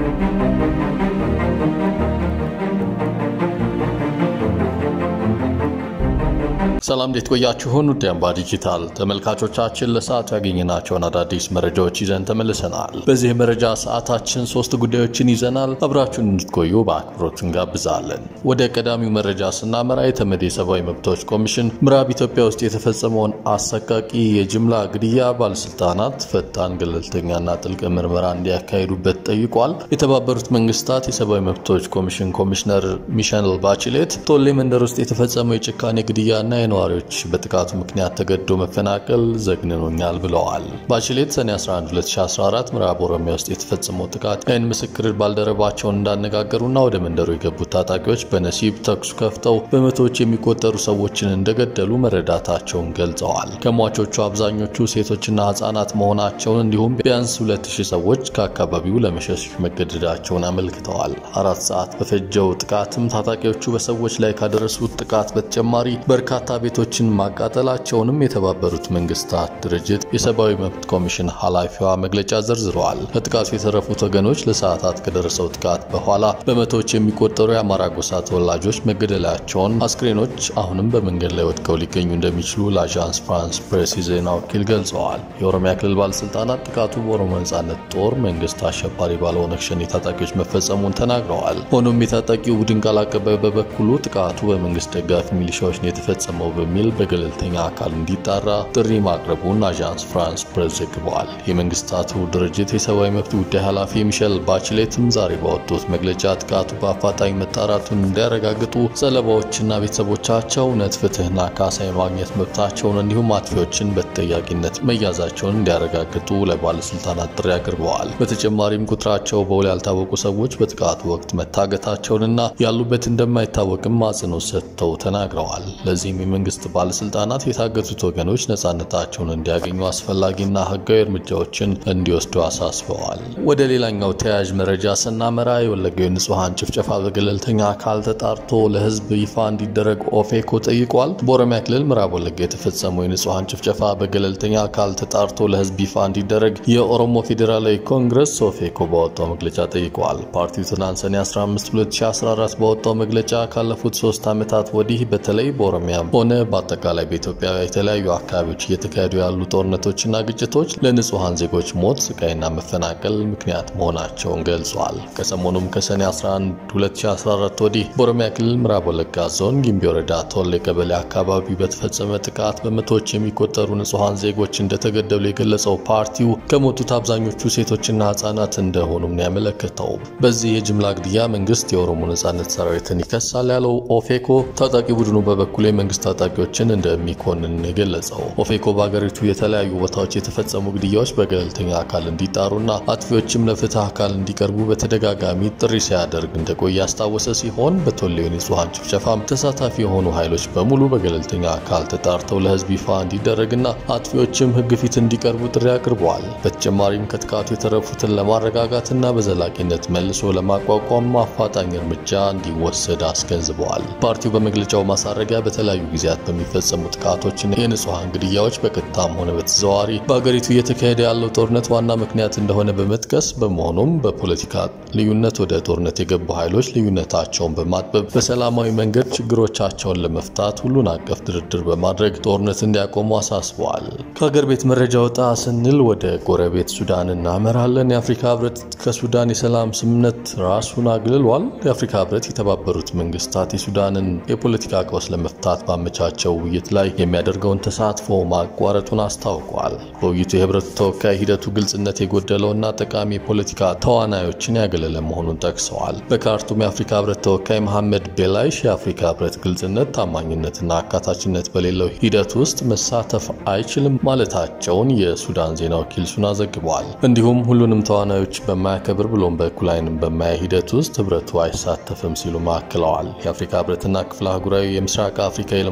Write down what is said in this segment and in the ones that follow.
ሰላም እንዴት ቆያችሁን? ውድ አምባ ዲጂታል ተመልካቾቻችን ለሰዓቱ ያገኘናቸውን አዳዲስ መረጃዎች ይዘን ተመልሰናል። በዚህ መረጃ ሰዓታችን ሶስት ጉዳዮችን ይዘናል። አብራችሁን እንድትቆዩ በአክብሮት እንጋብዛለን። ወደ ቀዳሚው መረጃ ስናመራ የተመድ የሰብአዊ መብቶች ኮሚሽን ምዕራብ ኢትዮጵያ ውስጥ የተፈጸመውን አሰቃቂ የጅምላ ግድያ ባለስልጣናት ፈጣን፣ ገለልተኛና ጥልቅ ምርመራ እንዲያካሂዱበት ጠይቋል። የተባበሩት መንግስታት የሰብአዊ መብቶች ኮሚሽን ኮሚሽነር ሚሸል ባችሌት ቶሌ መንደር ውስጥ የተፈጸመው የጭካኔ ግድያና ነዋሪዎች በጥቃቱ ምክንያት ተገዶ መፈናቀል ዘግንኖኛል ብለዋል። ባችሌት ሰኔ 11 2014 ምዕራብ ኦሮሚያ ውስጥ የተፈጸመው ጥቃት የዓይን ምስክር ባልደረባቸውን እንዳነጋገሩና ወደ መንደሩ የገቡት ታጣቂዎች በነሲብ ተኩስ ከፍተው በመቶዎች የሚቆጠሩ ሰዎችን እንደገደሉ መረዳታቸውን ገልጸዋል። ከሟቾቹ አብዛኞቹ ሴቶችና ህጻናት መሆናቸውን እንዲሁም ቢያንስ 2000 ሰዎች ከአካባቢው ለመሸሽ መገደዳቸውን አመልክተዋል። አራት ሰዓት በፈጀው ጥቃትም ታጣቂዎቹ በሰዎች ላይ ካደረሱት ጥቃት በተጨማሪ በርካታ ቤቶችን ማቃጠላቸውንም የተባበሩት መንግስታት ድርጅት የሰብአዊ መብት ኮሚሽን ኃላፊዋ መግለጫ ዘርዝረዋል። ከጥቃቱ የተረፉት ወገኖች ለሰዓታት ከደረሰው ጥቃት በኋላ በመቶዎች የሚቆጠሩ የአማራ ጎሳ ተወላጆች መገደላቸውን፣ አስክሬኖች አሁንም በመንገድ ላይ ወድቀው ሊገኙ እንደሚችሉ ለአዣንስ ፍራንስ ፕሬስ የዜና ወኪል ገልጸዋል። የኦሮሚያ ክልል ባለስልጣናት ጥቃቱ በኦሮሞ ነጻነት ጦር መንግስት አሸባሪ ባለው ኦነግ ሸኔ ታጣቂዎች መፈጸሙን ተናግረዋል። ሆኖም የታጣቂው ቡድን ቃል አቀባይ በበኩሉ ጥቃቱ በመንግስት ደጋፊ ሚሊሻዎች ነው የተፈጸመው በሚል በገለልተኛ አካል እንዲጣራ ጥሪ ማቅረቡን አዣንስ ፍራንስ ፕሬስ ዘግበዋል። የመንግስታቱ ድርጅት የሰብአዊ መብት ጉዳይ ኃላፊ ሚሸል ባችሌትም ዛሬ ባወጡት መግለጫ ጥቃቱ በአፋጣኝ መጣራቱን እንዲያረጋግጡ ሰለባዎችና ቤተሰቦቻቸው እውነት፣ ፍትህና ካሳ የማግኘት መብታቸውን እንዲሁም አጥፊዎችን በተጠያቂነት መያዛቸውን እንዲያረጋግጡ ለባለስልጣናት ጥሪ አቅርበዋል። በተጨማሪም ቁጥራቸው በውል ያልታወቁ ሰዎች በጥቃቱ ወቅት መታገታቸውንና ያሉበት እንደማይታወቅም አጽንኦት ሰጥተው ተናግረዋል። ለዚህም የመንግስት ባለስልጣናት የታገቱት ወገኖች ነጻነታቸውን እንዲያገኙ አስፈላጊና ህጋዊ እርምጃዎችን እንዲወስዱ አሳስበዋል። ወደ ሌላኛው ተያያዥ መረጃ ስናመራ የወለጋው የንጹሐን ጭፍጨፋ በገለልተኛ አካል ተጣርቶ ለህዝብ ይፋ እንዲደረግ ኦፌኮ ጠይቋል። በኦሮሚያ ክልል ምዕራብ ወለጋ የተፈጸመው የንጹሐን ጭፍጨፋ በገለልተኛ አካል ተጣርቶ ለህዝብ ይፋ እንዲደረግ የኦሮሞ ፌዴራላዊ ኮንግረስ ኦፌኮ ባወጣው መግለጫ ጠይቋል። ፓርቲው ትናንት ሰኔ 15 2014 ባወጣው መግለጫ ካለፉት ሶስት ዓመታት ወዲህ በተለይ በኦሮሚያ ሆነ በአጠቃላይ በኢትዮጵያ የተለያዩ አካባቢዎች እየተካሄዱ ያሉ ጦርነቶችና ግጭቶች ለንጹሐን ዜጎች ሞት፣ ስቃይና መፈናቀል ምክንያት መሆናቸውን ገልጿል። ከሰሞኑም ከሰኔ 11 2014 ወዲህ በኦሮሚያ ክልል ምዕራብ ወለጋ ዞን ጊምቢ ወረዳ ቶሌ ቀበሌ አካባቢ በተፈጸመ ጥቃት በመቶዎች የሚቆጠሩ ንጹሐን ዜጎች እንደተገደሉ የገለጸው ፓርቲው ከሞቱት አብዛኞቹ ሴቶችና ህጻናት እንደሆኑም ነው ያመለከተው። በዚህ የጅምላ ግድያ መንግስት የኦሮሞ ነጻነት ሰራዊትን ይከሳል ያለው ኦፌኮ ታጣቂ ቡድኑ በበኩሉ የመንግስት ታጣቂዎችን እንደሚኮንን የገለጸው ኦፌኮ በሀገሪቱ የተለያዩ ቦታዎች የተፈጸሙ ግድያዎች በገለልተኛ አካል እንዲጣሩና አጥፊዎችም ለፍትህ አካል እንዲቀርቡ በተደጋጋሚ ጥሪ ሲያደርግ እንደቆየ ያስታወሰ ሲሆን በቶሌው ንጹሐን ጭፍጨፋም ተሳታፊ የሆኑ ኃይሎች በሙሉ በገለልተኛ አካል ተጣርተው ለህዝብ ይፋ እንዲደረግና አጥፊዎችም ህግ ፊት እንዲቀርቡ ጥሪ አቅርበዋል። በተጨማሪም ከጥቃቱ የተረፉትን ለማረጋጋትና በዘላቂነት መልሶ ለማቋቋም አፋጣኝ እርምጃ እንዲወሰድ አስገንዝበዋል። ፓርቲው በመግለጫው ማሳረጊያ በተለያዩ ጊዜያት በሚፈጸሙ ጥቃቶችና የንጹሐን ግድያዎች በቀጥታም ሆነ በተዘዋዋሪ በአገሪቱ እየተካሄደ ያለው ጦርነት ዋና ምክንያት እንደሆነ በመጥቀስ በመሆኑም በፖለቲካ ልዩነት ወደ ጦርነት የገቡ ኃይሎች ልዩነታቸውን በማጥበብ በሰላማዊ መንገድ ችግሮቻቸውን ለመፍታት ሁሉን አቀፍ ድርድር በማድረግ ጦርነት እንዲያቆሙ አሳስበዋል። ከሀገር ቤት መረጃ ወጣ ስንል ወደ ጎረቤት ሱዳን እናመራለን። የአፍሪካ ህብረት ከሱዳን የሰላም ስምምነት ራሱን አግልሏል። የአፍሪካ ህብረት የተባበሩት መንግስታት የሱዳንን የፖለቲካ ቀውስ ለመፍታት ባመቻቸው ውይይት ላይ የሚያደርገውን ተሳትፎ ማቋረጡን አስታውቋል። በውይይቱ የህብረቱ ተወካይ ሂደቱ ግልጽነት የጎደለውና ጠቃሚ የፖለቲካ ተዋናዮችን ያገለለ መሆኑን ጠቅሰዋል። በካርቱም የአፍሪካ ህብረት ተወካይ መሐመድ ቤላይሽ የአፍሪካ ህብረት ግልጽነት፣ ታማኝነትና አካታችነት በሌለው ሂደት ውስጥ መሳተፍ አይችልም ማለታቸውን የሱዳን ዜና ወኪል ሱና ዘግበዋል። እንዲሁም ሁሉንም ተዋናዮች በማያከብር ብሎም በእኩል ዓይንም በማያይ ሂደት ውስጥ ህብረቱ አይሳተፍም ሲሉ አክለዋል። የአፍሪካ ህብረትና ክፍለ አህጉራዊ የምስራቅ አፍሪካ የልማት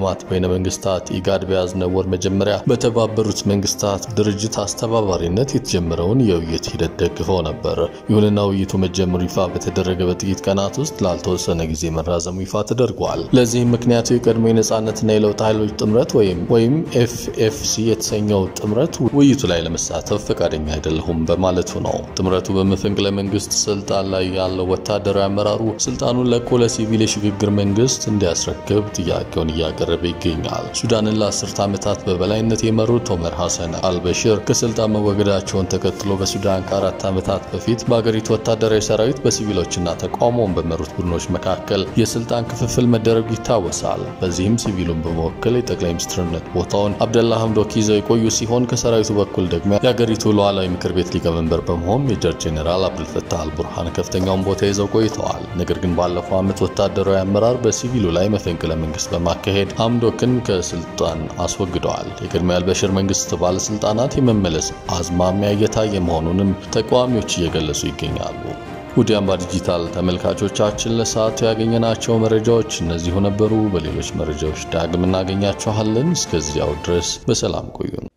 ልማት በይነ መንግስታት ኢጋድ በያዝነው ወር መጀመሪያ በተባበሩት መንግስታት ድርጅት አስተባባሪነት የተጀመረውን የውይይት ሂደት ደግፈው ነበር። ይሁንና ውይይቱ መጀመሩ ይፋ በተደረገ በጥቂት ቀናት ውስጥ ላልተወሰነ ጊዜ መራዘሙ ይፋ ተደርጓል። ለዚህም ምክንያቱ የቀድሞ የነጻነትና የለውጥ ኃይሎች ጥምረት ወይም ወይም ኤፍኤፍሲ የተሰኘው ጥምረት ውይይቱ ላይ ለመሳተፍ ፈቃደኛ አይደለሁም በማለቱ ነው። ጥምረቱ በመፈንቅለ መንግስት ስልጣን ላይ ያለው ወታደራዊ አመራሩ ስልጣኑን ለቆ ለሲቪል የሽግግር መንግስት እንዲያስረክብ ጥያቄውን እያቀረበ ይገኛል። ሱዳንን ለአስርተ ዓመታት በበላይነት የመሩት ኦመር ሐሰን አልበሽር ከስልጣን መወገዳቸውን ተከትሎ በሱዳን ከአራት ዓመታት በፊት በአገሪቱ ወታደራዊ ሰራዊት በሲቪሎችና ተቃውሞውን በመሩት ቡድኖች መካከል የስልጣን ክፍፍል መደረጉ ይታወሳል። በዚህም ሲቪሉን በመወከል የጠቅላይ ሚኒስትርነት ቦታውን አብደላ ሐምዶክ ይዘው የቆዩ ሲሆን ከሰራዊቱ በኩል ደግሞ የአገሪቱ ሉዓላዊ ምክር ቤት ሊቀመንበር በመሆን ሜጀር ጄኔራል አብዱልፈታህ አልቡርሃን ከፍተኛውን ቦታ ይዘው ቆይተዋል። ነገር ግን ባለፈው ዓመት ወታደራዊ አመራር በሲቪሉ ላይ መፈንቅለ መንግስት በማካሄድ ሐምዶክን ከስልጣን አስወግደዋል። የቅድሚያ አልበሽር መንግስት ባለስልጣናት የመመለስ አዝማሚያ እየታየ መሆኑንም ተቃዋሚዎች እየገለጹ ይገኛሉ። ውድ አምባ ዲጂታል ተመልካቾቻችን ለሰዓቱ ያገኘናቸው መረጃዎች እነዚሁ ነበሩ። በሌሎች መረጃዎች ዳግም እናገኛችኋለን። እስከዚያው ድረስ በሰላም ቆዩን።